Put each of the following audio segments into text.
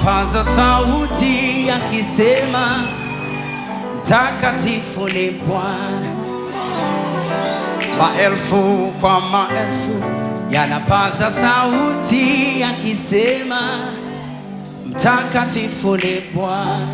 yanapaza sauti yakisema, mtakatifu ni Bwana. Maelfu kwa maelfu yanapaza sauti yakisema, mtakatifu ni Bwana.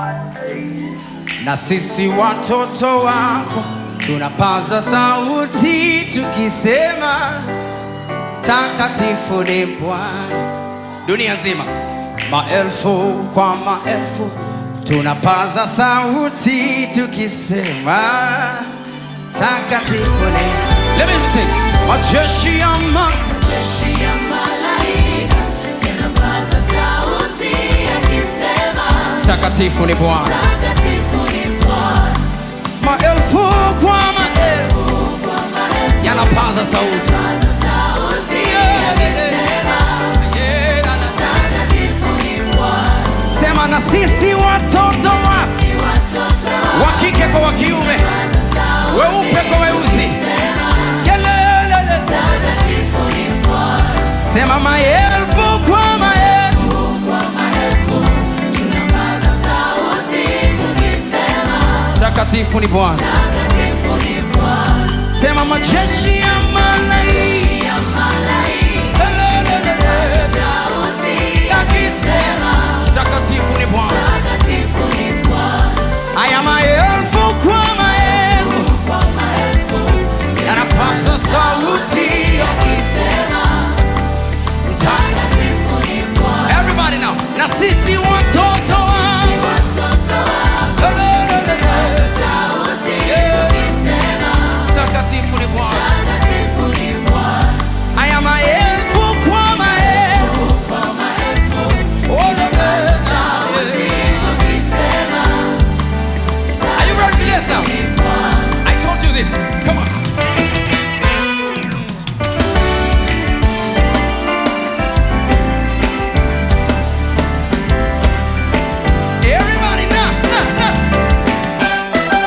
Na sisi watoto wako tunapaza sauti tukisema, mtakatifu ni Bwana. Dunia nzima, maelfu kwa maelfu tunapaza sauti tukisema, mtakatifu ni Let me sing. Majeshi ya ma Jeshi ya malaika yanapaza sauti yakisema, mtakatifu ni Bwana. Mtakatifu ni Bwana. Maelfu kwa maelfu Kwa maelfu yanapaza sauti. yanapaza sauti yakisema, Mtakatifu ni Bwana. Sema na sisi watoto wa Si watoto wa wa kike kwa wa kiume, paza sauti weupe kwa weusi. yakisema, Kelele. Mtakatifu ni Bwana. Sema maelfu kwa maelfu Kwa maelfu tunapaza sauti tukisema, mtakatifu ni Bwana. Mtakatifu ni Bwana. Sema majeshi ya malaika Ya malaika Kelele. sauti yakisema, mtakatifu ni Bwana. Mtakatifu ni Bwana. Haya maelfu kwa maelfu Kwa maelfu yanapaza sauti yakisema, Mtakatifu ni Bwana. Everybody now. Na sisi watoto wa Watoto wako Kelele. sauti tukisema, mtakatifu ni Bwana. Mtakatifu ni Bwana. Haya maelfu kwa maelfu Kwa maelfu Kelele. sauti tukisema, Are you ready for this now? ni Bwana. I told you this. Come on. Everybody now, now, now.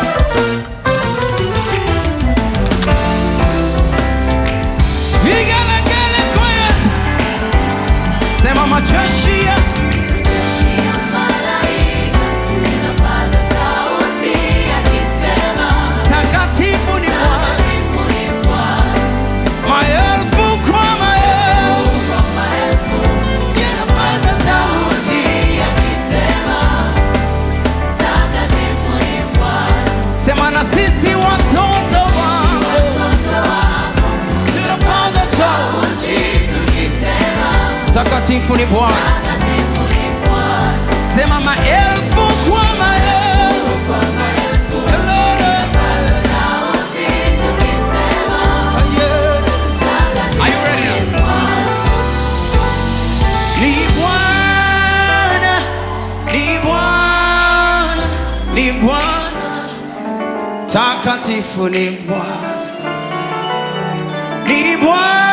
Vigelegele kwaya. Sema majeshi ya Ya malaika yanapaza sauti yakisema, takatifu ni Bwana. Mtakatifu ni Bwana. Maelfu kwa maelfu Kwa maelfu yanapaza sauti yakisema, Mtakatifu ni Bwana. Sema na sisi watoto wako Watoto wako tunapaza sauti. sauti tukisema, Takatifu ni Bwana. Mtakatifu ni Bwana. Sema maelfu kwa maelfu. Kwa maelfu Kelele. yanapaza sauti tukisema, Are you ready now? Mtakatifu ni Bwana. Ni Bwana, ni Bwana, ni Bwana. Takatifu ni Bwana. Ni Bwana,